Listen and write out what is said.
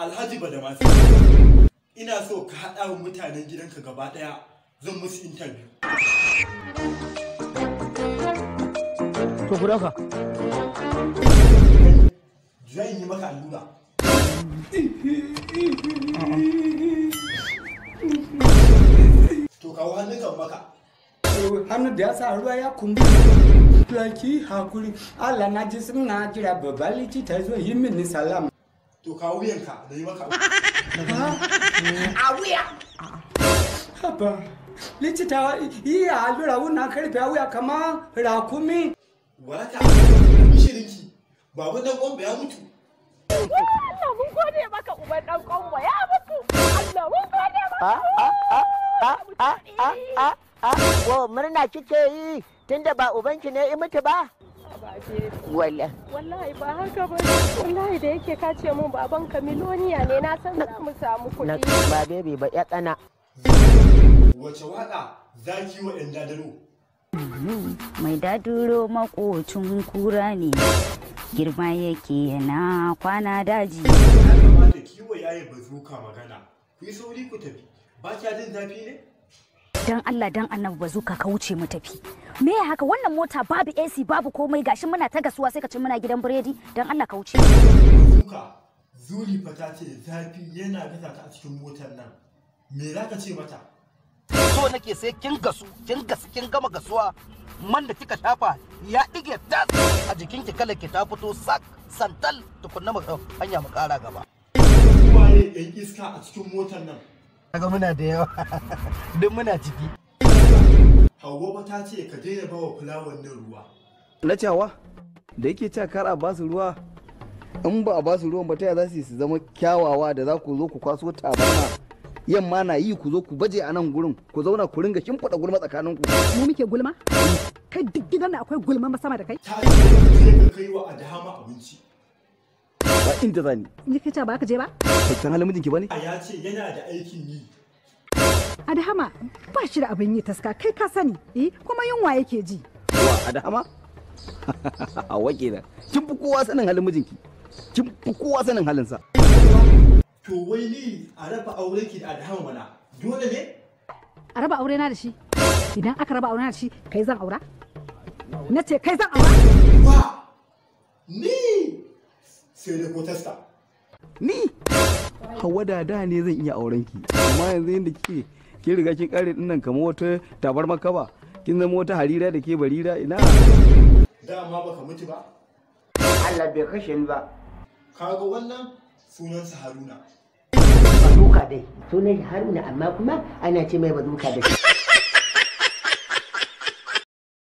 Alhaji Badamasi. Ina so ka haɗa wa mutanen gidanka gaba ɗaya zan musu interview. To ku dauka. Zan yi maka allura. To kawo hannunka maka. hannu da ya sa ruwa ya kumbu Laki hakuri Allah na ji suna jira babban likita zo yi mini salam To kawo wuyanka da yi maka. a wuya haba likita iya allura wuna karfe a wuya kama rakumi Waraka. Bishirinki. Babu dan ƙwamba ya mutu. Allah mun gode maka uban dan konwa ya mutu. Allah mun gode maka. Wo murna kike yi tunda ba ubanki ne i mutu ba? Wala. Wallahi ba haka ba. Wallahi da yake ka ce mun baban ka miloniya ne na san za mu samu Na kuɗi. ba bebi ba ya tsana. Wace waƙa za ki yi wa ‘yan dadaro? mai daduro makocin kura ne girma yake yana kwana daji Ya kamata ki yi wa yaye bazuka magana. Ku yi sauri ku tafi. Ba kya jin zafi ne? dan Allah dan annabi bazuka ka wuce mu tafi me ya haka wannan mota babu AC babu komai gashi muna ta gasuwa sai ka ce muna gidan biredi dan Allah ka wuce Bazuka. Zuri fa ta ce zafi yana gasa ta a cikin motar nan. Me za ka ce mata? so nake sai kin gasu kin gasu kin gama gasuwa man da kika shafa ya dige tas a jikin ki kalar ki ta fito sak santal tukunna mu hanya mu kara gaba Waye ‘yan iska a cikin motar nan? kaga muna da yawa duk muna ciki Hauwa fa ta ce ka daina bawa fulawar nan ruwa. na cewa da yake cewa kar a basu ruwa in ba a basu ruwan ba ta za su yi su zama kyawawa da za ku zo ku kwaso tabarma yamma na yi ku zo ku baje a nan gurin ku zauna ku ringa shimfiɗa gulma tsakanin ku mu muke gulma kai duk gidan da akwai gulma sama da kai Ta ce ka je ka kai wa Adahama abinci. ba inda zani ni kai ce ba ka je ba ba san halin mijinki bane A ya ce yana da aikin yi. adahama ba shi da abin yi taska kai ka sani eh kuma yunwa yake ji wa a dama a wake da kin fi kowa sanin halin mijinki kin fi kowa sanin halinsa To wai ni a raba aure ki da Adahama mana. Dole ne? a raba aure na da shi idan aka raba aure na da shi kai zan aura na ce kai zan aura Ba! Ni! Sai da ko tasta. ni hawa da da ne zan iya auren ki amma yanzu yadda kike kin riga kin kare dinnan kamar wata tabar makaba kin zama wata harira da ke barira ina Dama baka mutu ba? Allah bai kashe ni ba Kaga wannan sunansa Haruna. Bazuka dai. Sunan Haruna amma kuma ana ce mai bazuka da shi.